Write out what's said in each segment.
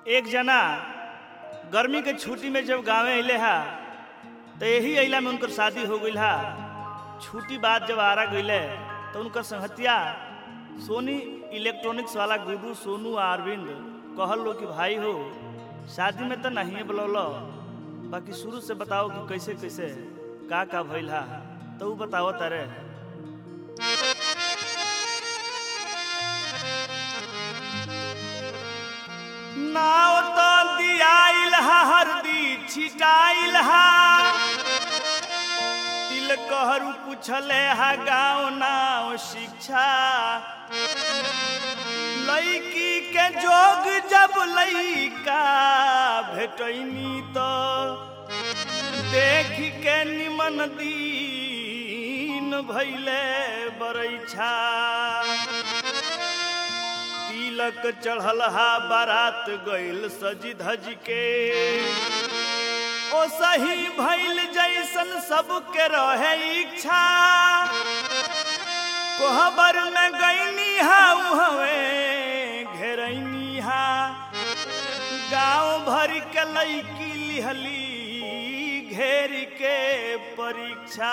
एक जना गर्मी के छुट्टी में जब गाँव अले हा तो यही अइला में उनकर शादी हो गई हा छुट्टी बाद जब आरा गईले तो उनकर संहतिया सोनी इलेक्ट्रॉनिक्स वाला गुरु सोनू आ अरविंद कहल लो कि भाई हो शादी में तो नहीं बुलौल बाकी शुरू से बताओ कि कैसे कैसे का का भइल हा तो ऊ बताओ तारे नाव तो दियाइल हा हरदी छिटाइल हा तिल कहरु पुछले हा गाँव नाव शिक्षा लड़की के जोग जब लइका भेटैनी तो देख के निमन दीन भैले बरैछा तिलक चढ़ल हा बारात गइल सजी धज के ओ सही भइल जैसन सबके रहे इच्छा कोहबर में गईनी हा उहवे घेरैनी हा गांव भर के लईकी लिहली घेर के परीक्षा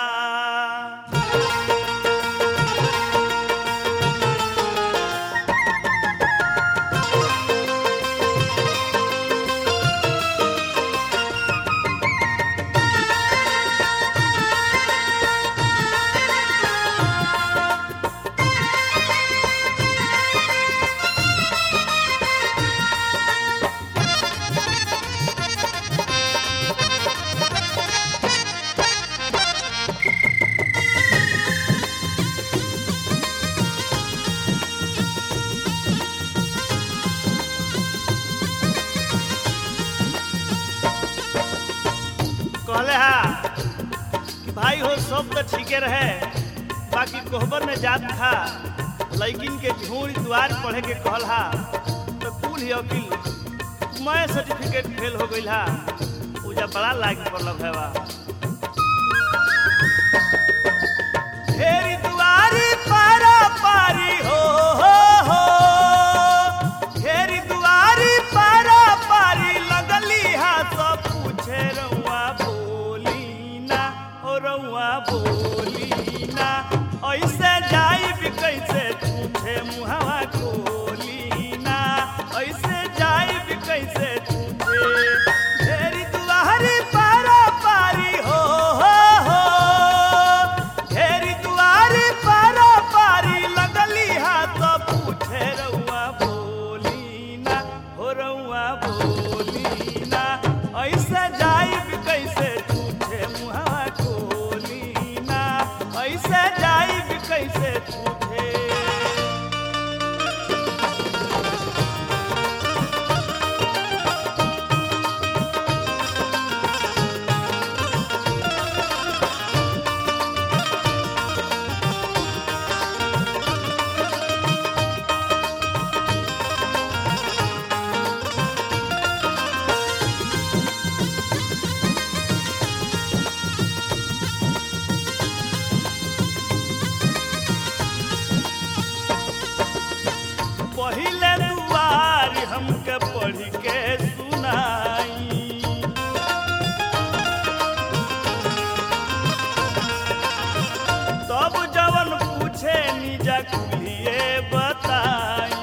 कहले हा कि भाई हो सब तो ठीके रहे बाकी कोहबर में जात था लैकिन के झूठ द्वार पढ़े के कहल हा तो कुल ही अकिल मैं सर्टिफिकेट फेल हो गई हा पूजा बड़ा लाग पड़ल भैया ढेरी दुआरी पारा पारी हो हो हो ढेरी दुआरी पारा पारी लगली हा सब पूछे रउआ बोली ना ओ रउआ बोली ना ऐसे जाई भी कैसे पूछे मुहवा खोली ना ऐसे जाई भी कैसे पूछे ढेरी दुआरी पारा पारी हो हो हो ढेरी दुआरी पारा पारी लगली हा तो पूछे रउआ बोली ना हो रउआ बोली ना ऐसे जाई भी कैसे पूछे मुहवा खोली ना ऐसे जाई भी कैसे पूछे पहिले दुआर हमके पढ़ के सुनाई तब जवन पूछे निजा कुलिए बताई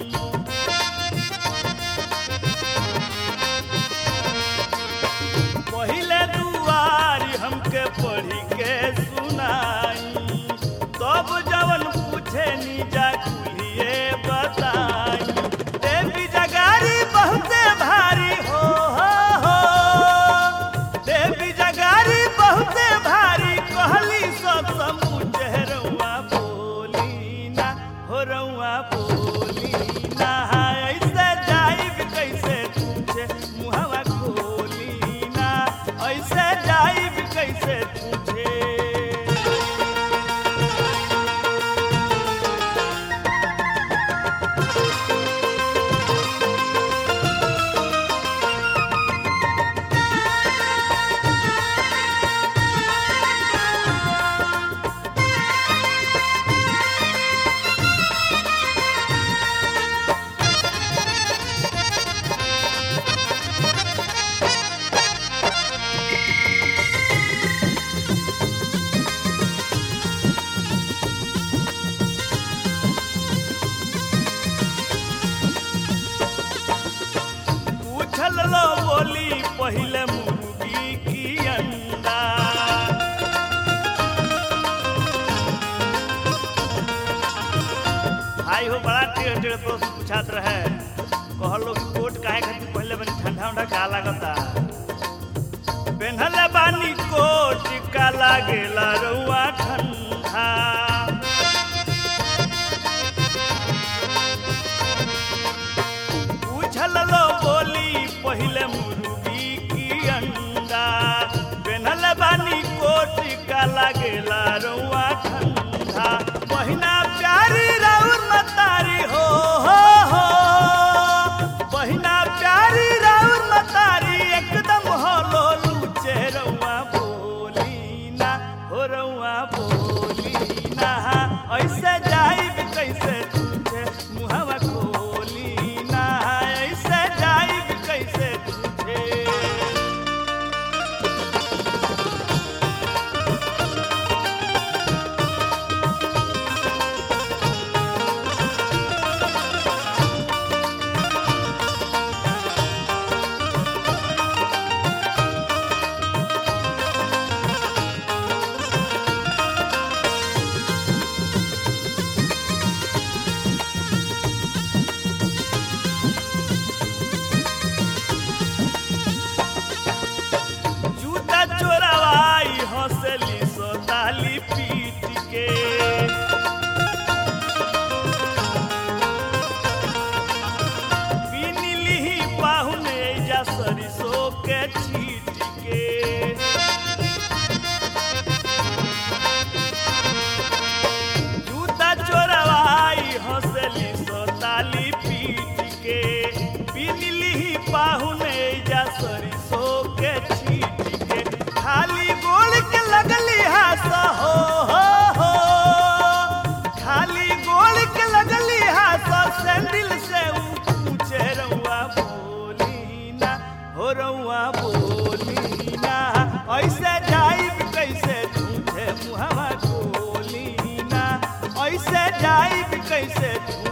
पहिले दुआर हमके पढ़ के सुनाई तब जवन पूछे निजा कुलिए बताई देवी जगारी बहुत पहिले मुर्गी की अंडा भाई हो बड़ा टेढ़ टेढ़ प्रश्न पूछात रहे कहल लोग कोट काहे खातिर पहले बनी ठंडा उंडा का लागता पेन्हले बानी कोट का लागेला रउआ ठंडा पूछल लो बोली पहले मुर्गी की अंडा पेन्हल बानी कोट का लागेला रउआ ठंडा बहिना प्यारी राउर मतारी हो हो हो बहिना प्यारी राउर मतारी एकदम होलो लूचे रउआ बोली ना हो रउआ बोली ना ऐसे जाइब कैसे तुझे मुहवा खोली ना ऐसे जाइब कैसे तुझे जूता चोरवाई हंसली सोताली पीट के पीनीली पाहुने जा सरिसो के छीट के जूता चोरवाई हंसली सोताली पीट के पीनीली पाहुने जा सरिसो के छीट के खाली गोल के लगली हास हो हो हो खाली गोल के लगली हास सैंडल से ऊ पूछे रउआ बोली ना हो रउआ बोली ना ऐसे जाइब कैसे तुझे मुहवा खोली ना ऐसे जाइब कैसे तुझे